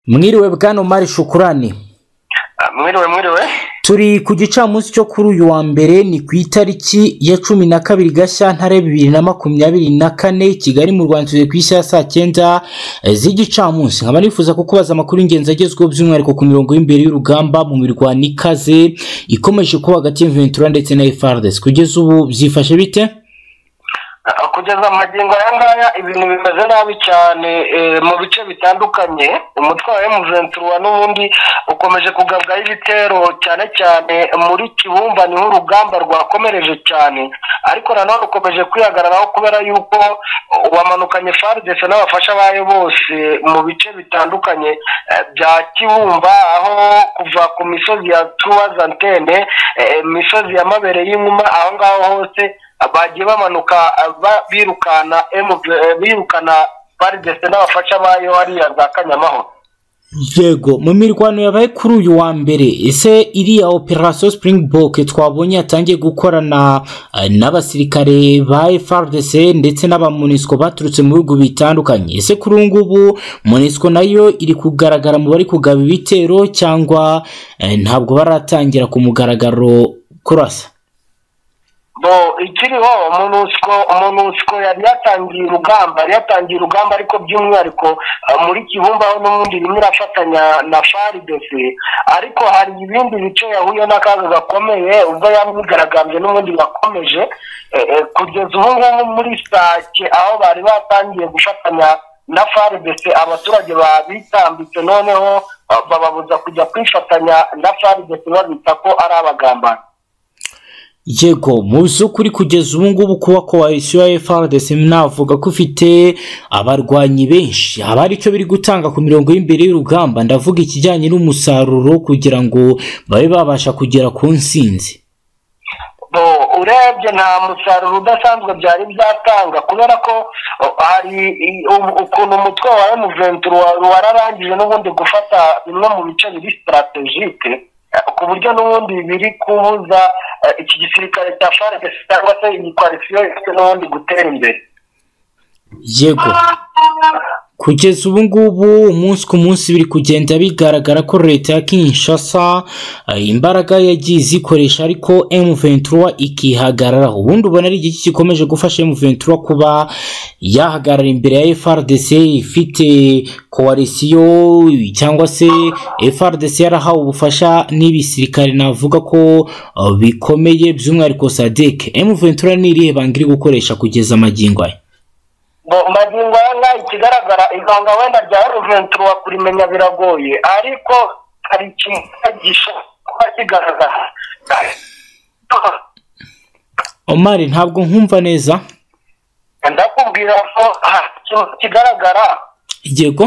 mwiriwe bwana umari shukurani mwiriwe mwiriwe turi ku gicamunsi cyo kuri uyu wa mbere ni ku itariki ya cumi na kabiri gashyantare bibiri na makumyabiri na kane i kigali mu rwanda tugiye ku isi ya saa cyenda z'igicamunsi nkaba nifuza kukubaza amakuru y'ingenzi agezweho by'umwihariko ku mirongo y'imbere y'urugamba mu mirwano ikaze ikomeje kuba hagati y'inventura ndetse na FARDC kugeza ubu byifashe bite kugeza magingo aya ngaya ibintu bimeze nabi cyane mu bice bitandukanye umutwe wa emuventura n'ubundi ukomeje kugabwaho ibitero cyane cyane muri kibumba niho urugamba rwakomereje cyane ariko nanone rukomeje kwihagararaho kubera yuko wamanukanye faridese n'abafasha bayo bose mu bice bitandukanye bya kibumba aho kuva ku misozi ya tuwazantene imisozi ya mabere y'inkuma aho ngaho hose bagiye bamanuka birukana birukana faridese n'abafasha bayo hariya za kanyamahoro yego mu mirwano yabaye kuri uyu wa mbere ese iriya operasiyo Springbok twabonye yatangiye gukorana n'abasirikare ba FARDC ndetse n'abamunisiko baturutse mu bihugu bitandukanye ese kuri ubu ngubu munisiko nayo iri kugaragara mu bari kugaba ibitero cyangwa ntabwo baratangira ku mugaragaro kurasa bo ikiriho umunusiko umunusiko yari yatangiye urugamba yari yatangiye urugamba ariko by'umwihariko muri kibumba aho n'ubundi rimwe irafatanya na faridese ariko hari ibindi bice yahuye n'akaga gakomeye ubwo yamwigaragambye n'ubundi yakomeje kugeza ubu ngubu muri sake aho bari batangiye gufatanya na faridese abaturage babitambitse noneho bababuza kujya kwifatanya na faridese babita ko ari abagambanyi yego mu by'ukuri kugeza ubu ngubu kuba koalisiyo ya FARDC navuga ko ufite abarwanyi benshi haba hari icyo biri gutanga ku mirongo y'imbere y'urugamba ndavuga ikijyanye n'umusaruro kugira ngo babe babasha kugera ku nsinzi urebye nta musaruro udasanzwe byari byatanga kubera ko hari ukuntu umutwe wa emuventura wararangije n'ubundi gufata bimwe mu bice biri sitarategike ku buryo n'ubundi biri kubuza iki gisirikare cya faridesi cyangwa se iyi koalisiyo ifite n'ubundi gutera imbere yego kugeza ubu ngubu umunsi ku munsi biri kugenda bigaragara ko leta ya kinshasa imbaraga yagiye izikoresha ariko emuventura ikihagararaho ubundi ubona ari iki gikomeje gufasha emuventura kuba yahagarara imbere ya FRDC ifite koalisiyo cyangwa se FRDC yarahawe ubufasha n'ibisirikare navuga ko bikomeye by'umwihariko sadeke emuventura ni irihe banga iri gukoresha kugeza amagingo aya magingo aya ngaya ikigaragara ibanga wenda rya ruventura kurimenya biragoye ariko hari ikintu kuba kigaragara omari ntabwo nkumva neza ndakubwira ko ikintu kigaragara yego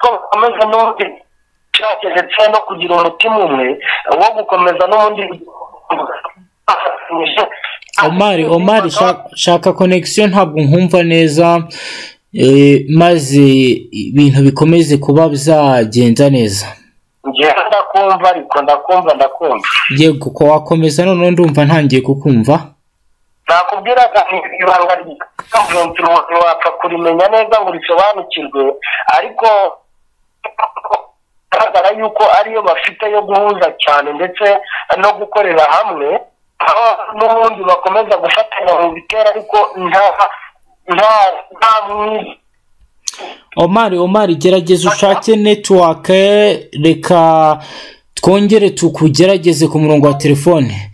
ko bakomeza n'ubundi nshake ndetse no kugira umutima umwe wo gukomeza n'ubundi omari omari shaka konegisiyo ntabwo nkumva neza maze ibintu bikomeze kuba byagenda neza ndakumva ariko ndakumva ndakumva yego ko wakomeza noneho ndumva ntangiye kukumva nakubwira ibanga ry'umuventuro wapfa kurimenya neza ngo risobanukirwe ariko bigaragara yuko ariyo bafite yo guhuza cyane ndetse no gukorera hamwe aho n'ubundi bakomeza gufatanya mu bitera ariko nta nta nta mwiza omari omari gerageza ushake netiwake reka twongere tukugerageze ku murongo wa telefone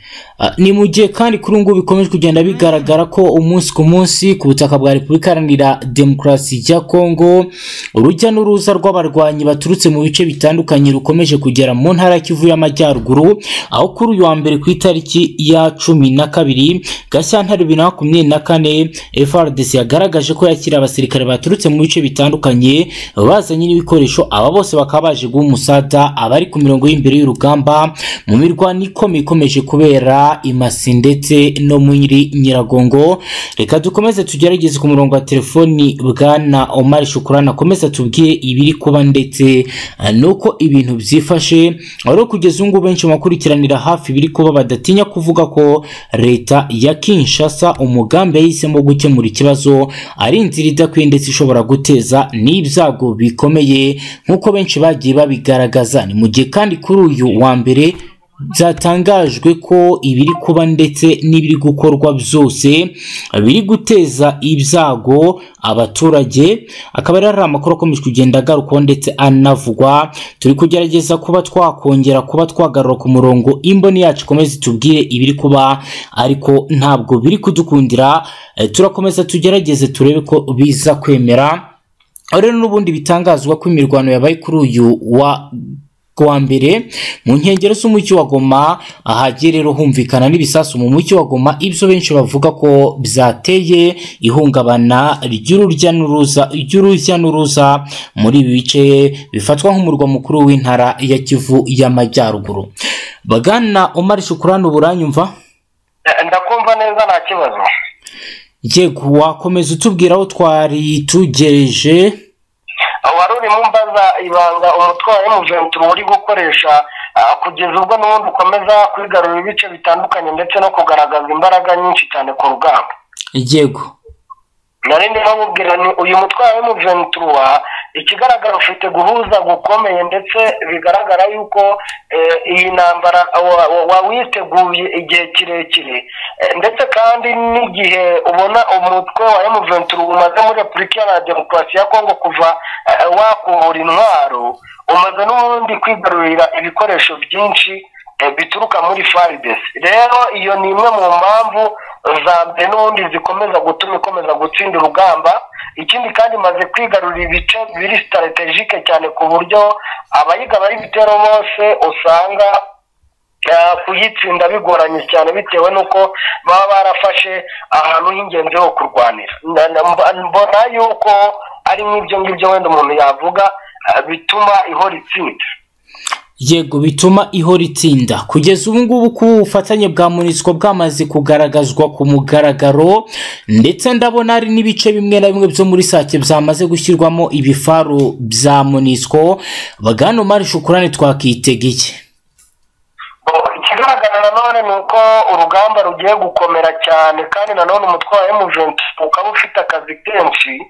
ni mu gihe kandi kuri ubu ngubu bikomeje kugenda bigaragara ko umunsi ku munsi ku butaka bwa repubulika iharanira demokarasi ya kongo urujya n'uruza rw'abarwanyi baturutse mu bice bitandukanye rukomeje kugera mu ntara ya kivu y'amajyaruguru aho kuri uyu wa mbere ku itariki ya cumi na kabiri gashyantare bibiri na makumyabiri na kane frdc yagaragaje ko yakira abasirikare baturutse mu bice bitandukanye bazanye n'ibikoresho aba bose bakaba baje guha umusada abari ku mirongo y'imbere y'urugamba mu mirwano ikomeye ikomeje kubera guhera i Masi ndetse no muri Nyiragongo reka dukomeze tugerageze ku murongo wa telefoni bwana Omar Shukurana akomeze atubwire ibiri kuba ndetse ah, nuko ibintu byifashe ari kugeza ubu ngubu benshi mu bakurikiranira hafi ibiri kuba badatinya kuvuga ko leta ya Kinshasa umugambi yahisemo gukemura ikibazo ari inzira idakwiye ndetse ishobora guteza n'ibyago bikomeye nk'uko benshi bagiye babigaragaza ni mu gihe kandi kuri uyu wa mbere byatangajwe ko ibiri kuba ndetse n'ibiri gukorwa byose biri guteza ibyago abaturage akaba rero ari amakuru akomeje kugenda agarukwaho ndetse anavugwa turi kugerageza kuba twakongera kuba twagarura ku murongo imboni yacu ikomeze itubwire ibiri kuba ariko ntabwo biri kudukundira Eh, turakomeza tugerageze turebe ko biza kwemera aho rero n'ubundi bitangazwa ko imirwano yabaye kuri uyu wa wa mbere mu nkengero z'umujyi wa Goma ahagiye rero humvikana n'ibisasu mu mujyi wa Goma ibyo benshi bavuga ko byateye ihungabana ry'urujya n'uruza ry'urujya n'uruza muri ibi bice bifatwa nk'umurwa mukuru w'intara ya Kivu y'Amajyaruguru bagana Omar Shukurani ubu uranyumva Eh, ndakumva neza nta kibazo yego wakomeza utubwira aho twari tugereje wari urimo umbaza ibanga umutwe wa emuventi uri gukoresha ah, kugeza ubwo n'ubundi ukomeza kwigarurira ibice bitandukanye ndetse no kugaragaza imbaraga nyinshi cyane ku rugamba yego nari ndimo mubwira ni uyu mutwe wa emuventi ikigaragara ufite guhuza gukomeye ndetse bigaragara yuko eh, iyi ntambara wa- wa- wawiteguye igihe kirekire Eh, ndetse kandi n'igihe ubona umutwe wa emuventi umaze muri repubulika iharanira demokarasi ya kongo kuva eh, wakubura intwaro umaze n'ubundi kwigarurira ibikoresho byinshi eh, bituruka muri faridesi rero iyo ni imwe mu mpamvu za mbere n'ubundi zikomeza gutuma ikomeza gutsinda urugamba ikindi kandi imaze kwigarurira ibice biri sitaratejike cyane ku buryo abayiga bari bitero bose usanga eh, kuyitsinda bigoranye cyane bitewe n'uko baba barafashe ahantu h'ingenzi ho kurwanira Na- na- mba- mbona yuko ari nk'ibyo ngibyo wenda umuntu yavuga eh, bituma ihora itsinda yego bituma ihora itsinda kugeza ubu ngubu ko ubufatanye bwa monisiko bwamaze kugaragazwa ku mugaragaro ndetse ndabona hari n'ibice bimwe na bimwe byo muri sake byamaze gushyirwamo ibifaru bya monisiko bagana umari shukurane twakitegeye Bo, ikigaragara nanone ni uko urugamba rugiye gukomera cyane kandi nanone umutwe wa emuventi ukaba ufite akazi kenshi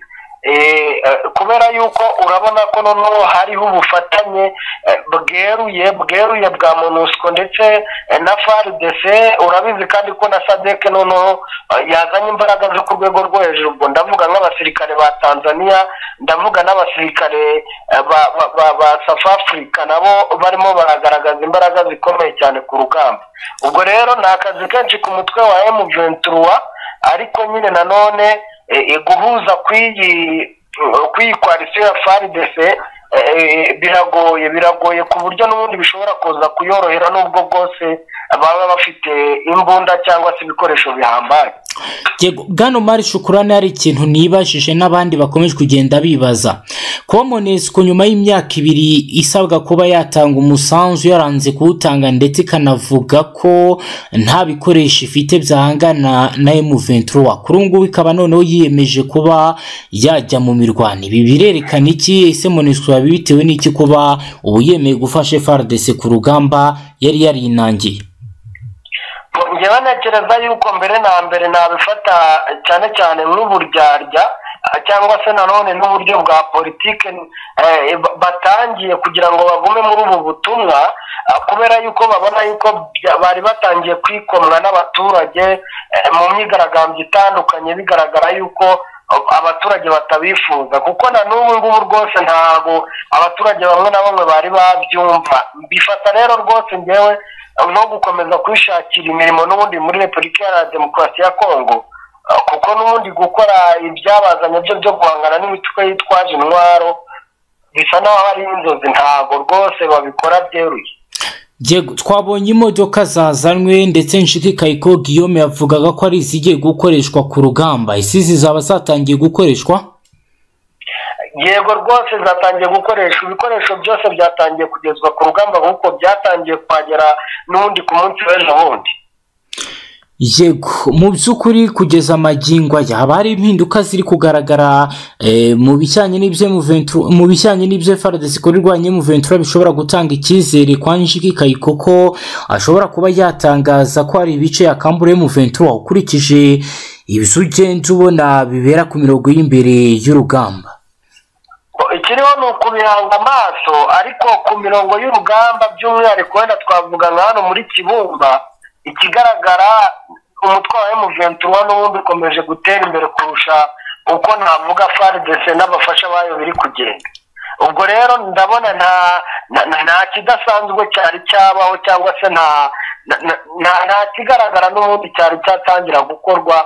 eh, eh, kubera yuko urabona ko noneho hariho ubufatanye eh, bweruye bweruye bwa monusco ndetse eh, na frdc urabizi kandi ko na sadek noneho eh, yazanye imbaraga zo ku rwego rwo hejuru ubwo ndavuga nk'abasirikare ba tanzania ndavuga n'abasirikare eh, ba- ba- ba ba south africa nabo barimo baragaragaza imbaraga zikomeye cyane ku rugamba ubwo rero ni akazi kenshi ku mutwe wa M23 ariko nyine nanone eh, eh, guhuza kw'iyi kw'iyi koalisiyo ya FARDC eh, eh, biragoye biragoye ku buryo n'ubundi bishobora kuza kuyorohera n'ubwo bwose baba bafite imbunda cyangwa se ibikoresho bihambaye yego bwana umari shukurane hari ikintu nibajije n'abandi bakomeje kugenda bibaza kuba monesiko nyuma y'imyaka ibiri isabwa kuba yatanga umusanzu yaranze kuwutanga ndetse ikanavuga ko nta bikoresho ifite byahangana na M23 kuri ubu ngubu ikaba noneho yiyemeje kuba yajya mu mirwano ibi birerekana iki ese monesiko yaba bitewe n'iki kuba ubu yemeye gufasha FARDC ku rugamba yari yarinangiye njyewe ntekereza yuko mbere na mbere nabifata cyane cyane nk'uburyarya eh, cyangwa se nanone n'uburyo bwa politike eh, ba- batangiye kugira ngo bagume muri ubu butumwa eh, kubera yuko babona yuko bya- bari batangiye kwikomwa n'abaturage eh, mu myigaragambyo itandukanye bigaragara yuko eh, abaturage batabifuza kuko na n'ubu ngubu rwose ntabwo abaturage bamwe na bamwe bari babyumva bifata rero rwose njyewe no gukomeza kwishakira imirimo n'ubundi muri repubulika iharanira demokarasi ya kongo Eh, kuko n'ubundi gukora ibyabazanye byo byo guhangana n'imitwe yitwaje intwaro bisa n'aho ari inzozi ntabwo rwose babikora byeruye Yego twabonye imodoka zazanywe ndetse nshikikaye ko Guillaume yavugaga ko ari izigiye gukoreshwa ku rugamba isi zizaba zatangiye gukoreshwa yego rwose zatangiye gukoresha ibikoresho byose byatangiye kugezwa ku rugamba kuko byatangiye kuhagera n'ubundi ku munsi w'ejo bundi yego mu by'ukuri kugeza amagingo aya haba hari impinduka ziri kugaragara eh, mu bijyanye n'ibyo Muventura- mu bijyanye n'ibyo FARDC ikorerwanye mu ventura bishobora gutanga icyizere kwa njiki kayiko ko ashobora kuba yatangaza ko hari ibice yakamburiye mu ventura ukurikije ibyo ugenda ubona bibera ku mirongo y'imbere y'urugamba ikiriho ni ukubihanga amaso ariko ku mirongo y'urugamba by'umwihariko wenda twavuga nka hano muri kibumba ikigaragara umutwaro wa emuventura n'ubundi ukomeje gutera imbere kurusha uko navuga faridese n'abafasha bayo biri kugenda ubwo rero ndabona nta nta- nta- nta kidasanzwe cyari cyabaho cyangwa se nta na- na- nta- nta kigaragara n'ubundi cyari cyatangira gukorwa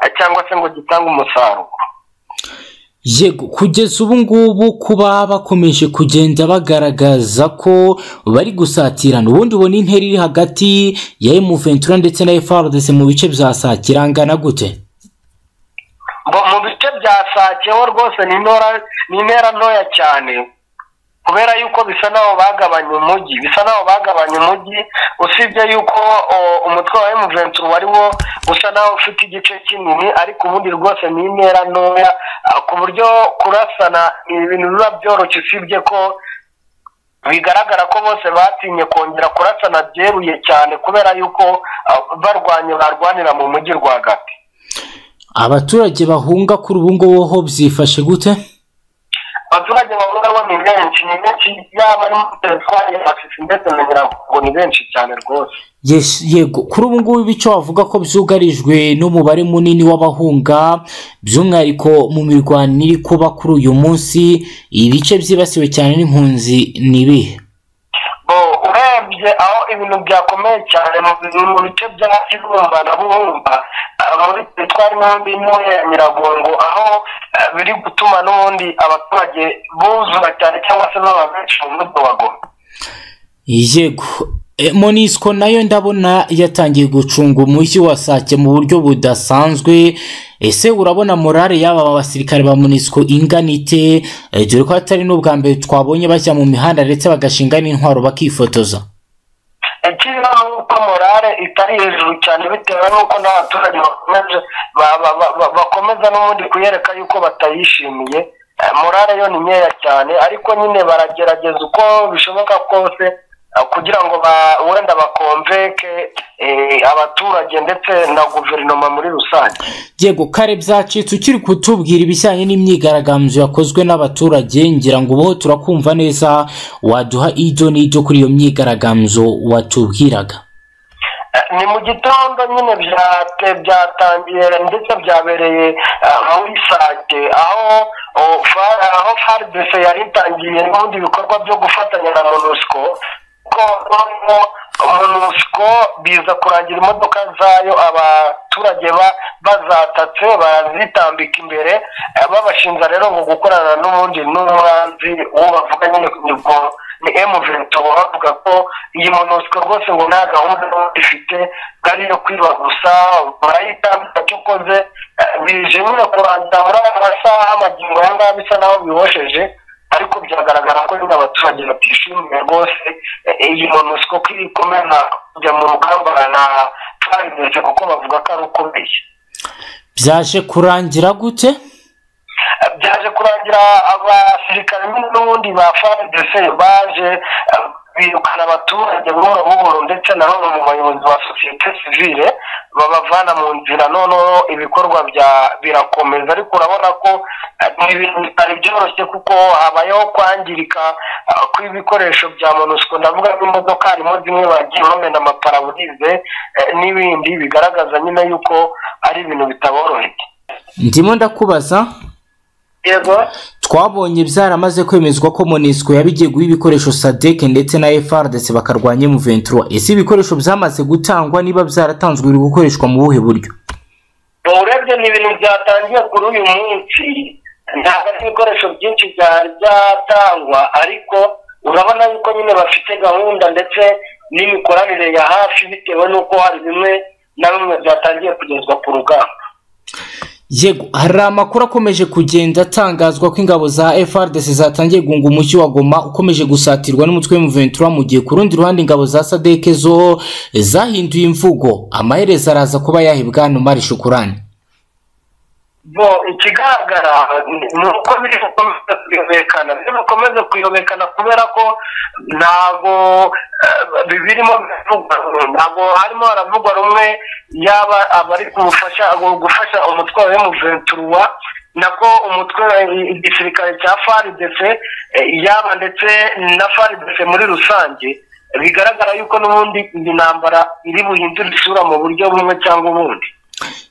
eh, cyangwa se ngo gitange umusaruro yego kugeza ubu ngubu kuba bakomeje kugenda bagaragaza ko bari gusatirana ubundi ubona intera iri hagati ya emuventura ndetse na frdc mu bice bya saa kirangana gute ngo mu bice bya sakeho rwose ni intera ni intera ntoya cyane kubera yuko bisa naho bagabanya umujyi bisa naho bagabanya umujyi usibye yuko o, umutwe wa emuventura wari wo usa naho ufite igice kinini ariko ubundi rwose ni intera ntoya ah, ku buryo kurasana ni ibintu biba byoroshye usibye ko bigaragara ko bose batinye kongera kurasana byeruye cyane kubera yuko ah, barwanya barwanira mu mujyi rwagati abaturage bahunga kuri ubu ngubu ho byifashe gute abaturage bahungarwa ni benshi ni benshi yaba ari muri telefone afite ndetse na nyiragongo ni benshi cyane rwose Yes, yego kuri ubu ngubu ibice wavuga ko byugarijwe n'umubare munini w'abahunga by'umwihariko mu mirwano iri kuba kuri uyu munsi ibice byibasiwe cyane n'impunzi ni ibihe bo urebye aho ibintu byakomeye cyane mu bi- mu bice bya kibumba na buhumba ah, muri telefone n'ubundi ntoya ya nyiragongo aho ah, biri gutuma n'ubundi abaturage buzura cyane cyangwa se baba benshi mu mujyi wa goma yego E, monisco nayo ndabona yatangiye gucunga umujyi wa sake mu buryo budasanzwe ese urabona morale y'aba basirikare ba monisco ingana ite E, dore ko atari n'ubwa mbere twabonye bajya mu mihanda ndetse bagashinga n'intwaro bakifotoza ikiriho ni uko morale itari hejuru cyane bitewe n'uko n'abaturage bakomeje ba- ba- ba- ba- bakomeza n'ubundi kuyereka yuko batayishimiye Eh, morale yo ni nkeya cyane ariko nyine baragerageza uko bishoboka kose eh, kugira ngo ba- wenda bakomveke eh, abaturage ndetse na guverinoma muri rusange yego kare byacitse ukiri kutubwira ibijyanye n'imyigaragambyo yakozwe n'abaturage ngira ngo ubu turakumva neza waduha ido n'ido kuri iyo myigaragambyo watubwiraga Eh, ni mu gitondo nyine byate byatangiye ndetse byabereye eh, muri sake aho oh, fa- aho fardese yari itangiye n'ubundi bikorwa byo gufatanya na monusco ko noneho monusco biza kurangira imodoka zayo abaturage ba- bazatatse barazitambika imbere eh, babashinja rero ngo gukorana n'ubundi n'umwanzi uwo bavuga nyine nibwo ni emuvento bavuga ko iyi monosiko rwose ngo nta gahunda n'ubundi ifite ari iyo kwiba gusa barayitambika icyo ukoze eh, bije nyine kurangira muri aya masaha amagingo aya ngaya bisa naho bihosheje ariko byagaragara ko nyine abaturage batishimiye rwose eh, iyi monosiko ko iri kumena kujya mu rugamba na faridese kuko bavuga ko ari ukomeye byaje kurangira gute byaje kurangira abasirikare nyine n'ubundi ba frdc baje eh, birukana abaturage buhoro buhoro ndetse na bamwe mu bayobozi ba sosiyete sivile babavana mu nzira noneho ibikorwa bya birakomeza ariko urabona ko eh, ni ibintu bitari byoroshye kuko habayeho kwangirika eh, kw'ibikoresho bya monusco ndavuga nk'imodoka harimo zimwe bagiye bamena amaparaburize eh, n'ibindi bigaragaza nyine yuko ari ibintu bitaboroheye ndimo ndakubaza yego twabonye byaramaze kwemezwa ko monisco yabigiye guha ibikoresho sadeke ndetse na fr ndetse bakarwanya emuventura ese ibikoresho byamaze gutangwa niba byaratanzwe biri gukoreshwa mu buhe buryo urebye ni ibintu byatangiye kuri uyu munsi ntabwo ari ibikoresho byinshi byari byatangwa ariko urabona yuko nyine bafite gahunda ndetse n'imikoranire ya hafi bitewe n'uko hari bimwe na bimwe byatangiye kugezwa ku rugamba yego hari amakuru akomeje kugenda atangazwa ko ingabo za FRDC zatangiye gunga umushyi wa Goma ukomeje gusatirwa n'umutwe w'umuventura mu gihe ku rundi ruhande ingabo za SADC zo zahinduye imvugo amaherezo araza kuba yahibwa hano mari shukurani bo ikigaragara ni uko biri gukomeza kuyobekana biri gukomeza kuyobekana kubera ko ntabwo eh, birimo bivugwa ntabwo harimo haravugwa rumwe yaba abari kumufasha gufasha umutwe wa emuventuruwa nako umutwe wa igisirikare cya faridese yaba ndetse na faridese muri rusange bigaragara yuko n'ubundi iyi ntambara iri buhindura isura mu buryo bumwe cyangwa ubundi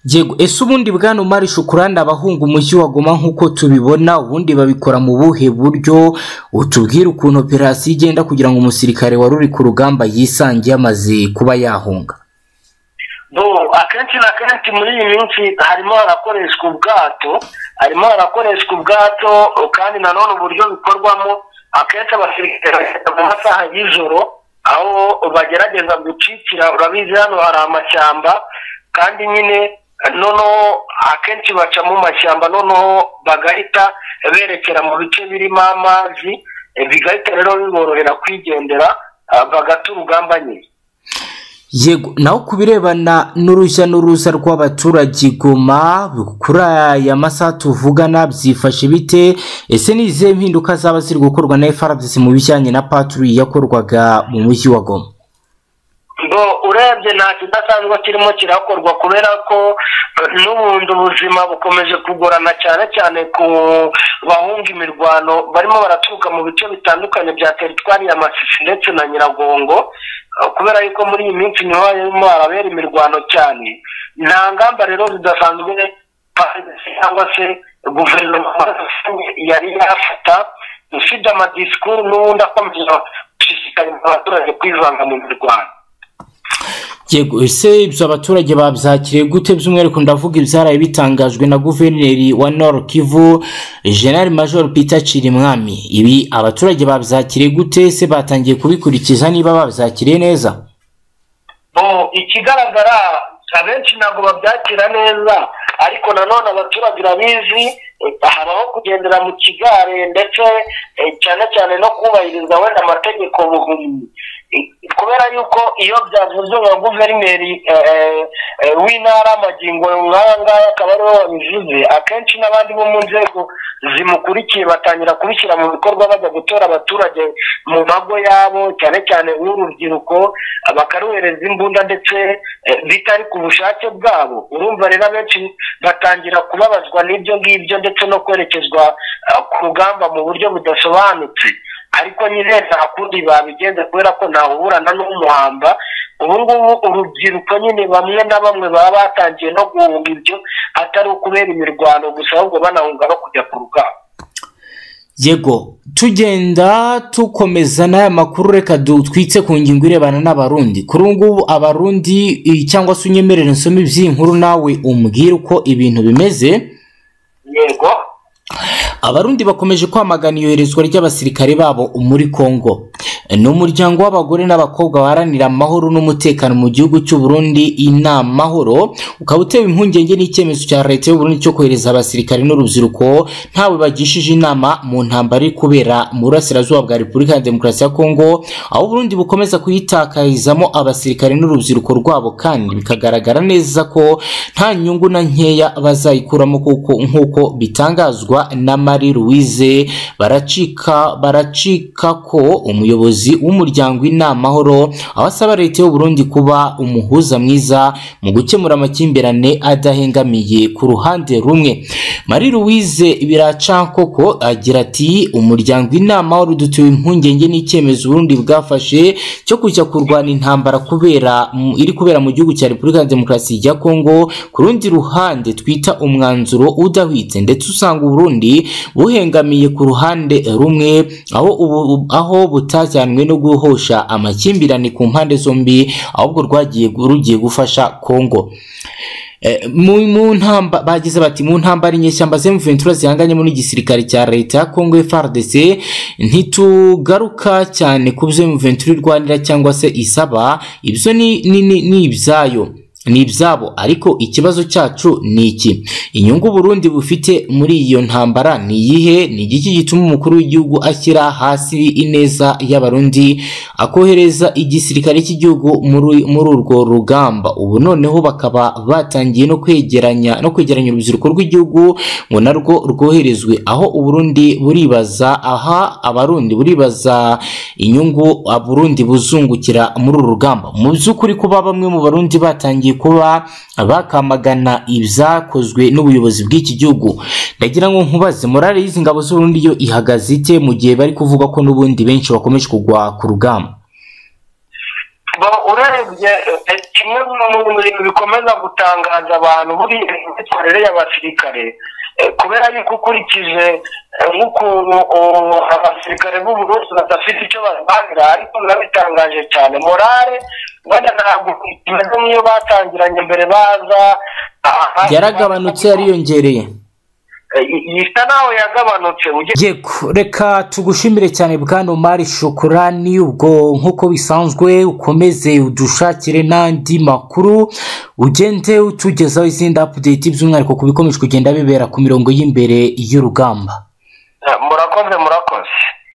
yego ese ubundi bwana umari shukurani abahunga umujyi wa goma nk'uko tubibona ubundi babikora mu buhe buryo utubwire ukuntu operasiyo igenda kugira ngo umusirikare wari uri ku rugamba yisangiye amaze kuba yahunga bo akenshi na kenshi muri iyi minsi harimo harakoreshwa ubwato harimo harakoreshwa ubwato kandi nanone uburyo bikorwamo akenshi abasirikare bagenda mu masaha y'ijoro aho bagerageza gucikira urabizi hano hari amashyamba kandi nyine noneho akenshi baca mu mashyamba noneho bagahita berekera mu bice birimo amazi eh, bigahita rero biborohera kwigendera ah, bagata urugamba nyine yego naho ku birebana n'urujya n'uruza rw'abaturage i goma kuri aya masaha tuvugana byifashe bite ese ni izihe mpinduka zaba ziri gukorwa na frdc mu bijyanye na paturi yakorwaga mu mujyi wa goma ngo urebye nta kidasanzwe kirimo kirakorwa kubera ko eh, n'ubundi ubuzima bukomeje kugorana cyane cyane ku bahunga imirwano barimo baraturuka mu bice bitandukanye bya teritwari ya masisi ndetse na nyiragongo Eh, kubera yuko muri iyi minsi niho harimo harabera imirwano cyane nta ngamba rero zidasanzwe parisi cyangwa se guverinoma yari yafata ifite amadisikuru n'ubundi akomeje gushishikariza abaturage kwivanga mu mirwano yego ese ibyo abaturage babyakiriye gute by'umwihariko ndavuga ibyaraye bitangajwe na guverineri wa nord kivu general major peter cirimwami ibi abaturage babyakiriye gute se batangiye kubikurikiza niba babyakiriye neza bo ikigaragara abenshi ntabwo babyakira neza ariko nanone abaturage urabizi eh, habaho kugendera mu kigare ndetse eh, cyane cyane no kubahiriza wenda amategeko buhumyi Eh, kubera yuko iyo byavuzwe nka guverineri eh, eh, eh, w'intara magingo nk'aya ngaya akaba ariwe wabivuze akenshi n'abandi bo mu nzego zimukurikiye batangira kubishyira mu bikorwa bajya gutora abaturage mu mago yabo cyane cyane urubyiruko bakaruhereza imbunda ndetse eh, bitari ku bushake bwabo urumva rero abenshi batangira kubabazwa n'ibyo ngibyo ndetse no kwerekezwa eh, ku rugamba mu buryo budasobanutse ariko nyine nta kundi babigenza kubera ko ntawuburana n'umuhamba ubu ngubu urubyiruko nyine bamwe na bamwe baba batangiye no guhunga ibyo atari ukubera imirwano gusa ahubwo banahunga no kujya ku rugamba yego tugenda tukomeza n'aya makuru reka dutwitse ku ngingo irebana n'abarundi kuri ubu ngubu abarundi eh, cyangwa se unyemerere nsome iby'iyi nkuru nawe umbwire uko ibintu bimeze yego abarundi bakomeje kwamagana iyoherezwa ry'abasirikare babo muri kongo ni umuryango w'abagore n'abakobwa baharanira amahoro n'umutekano mu gihugu cy'uburundi inamahoro ukaba uteba impungenge n'icyemezo cya leta y'uburundi cyo kohereza abasirikare n'urubyiruko ntawe bagishije inama mu ntambara iri kubera mu burasirazuba bwa repubulika ya demokarasi ya kongo aho uburundi bukomeza kuyitakarizamo abasirikare n'urubyiruko rwabo kandi bikagaragara neza ko nta nyungu na nkeya bazayikuramo kuko nk'uko bitangazwa na Marie Louise baracika baracika ko umuyobozi w'umuryango inamahoro aho asaba leta y'u Burundi kuba umuhuza mwiza mu gukemura amakimbirane adahengamiye ku ruhande rumwe Marie Louise Biracankoko agira ati umuryango inamahoro dutewe impungenge n'icyemezo Burundi bwafashe cyo kujya kurwana intambara kubera mu- iri kubera mu gihugu cya Repubulika ya Demokarasi ya Kongo ku rundi ruhande twita umwanzuro udahwitse ndetse usanga Burundi buhengamiye ku ruhande rumwe aho ubu- aho butajyanwe no guhosha amakimbirane ku mpande zombi ahubwo rwagiye rugiye gufasha Kongo Eh, mu mu ntamba bagize bati mu ntambara inyeshyamba za M23 zihanganyemo n'igisirikare cya leta ya Congo FARDC ntitugaruka cyane ku byo M23 irwanira cyangwa se isaba ibyo ni ni, ni, ni ibyayo ni ibyabo ariko ikibazo cyacu ni iki inyungu burundi bufite muri iyo ntambara ni iyihe ni igiki gituma umukuru w'igihugu ashyira hasi ineza y'abarundi akohereza igisirikare cy'igihugu muri muri urwo rugamba ubu noneho bakaba batangiye no kwegeranya no kwegeranya urubyiruko rw'igihugu ngo narwo rwoherezwe aho uburundi buribaza aha abarundi buribaza inyungu aburundi buzungukira muri uru rugamba mu by'ukuri kuba bamwe mu barundi batangiye batangiye kuba bakamagana ibyakozwe n'ubuyobozi bw'iki gihugu ndagira ngo nkubaze morale y'izi ngabo z'uburundi yo ihagaze ite mu gihe bari kuvuga ko n'ubundi benshi bakomeje kugwa ku rugamba urebye kimwe mu bintu bikomeza gutangaza abantu muri imyitwarire y'abasirikare kubera yuko ukurikije nk'ukuntu abasirikare b'uburundi badafite icyo babahagarara ariko biba bitangaje cyane morale wenda ntabwo imeze nk'iyo batangiranye mbere baza yaragabanutse yariyongereye isa naho yagabanutse yego reka tugushimire cyane bwana omari shokorani ubwo nk'uko bisanzwe ukomeze udushakire n'andi makuru ugende utugezaho izindi apudeti by'umwihariko ku bikomeje kugenda bibera ku mirongo y'imbereye y'urugamba murakoze murakoze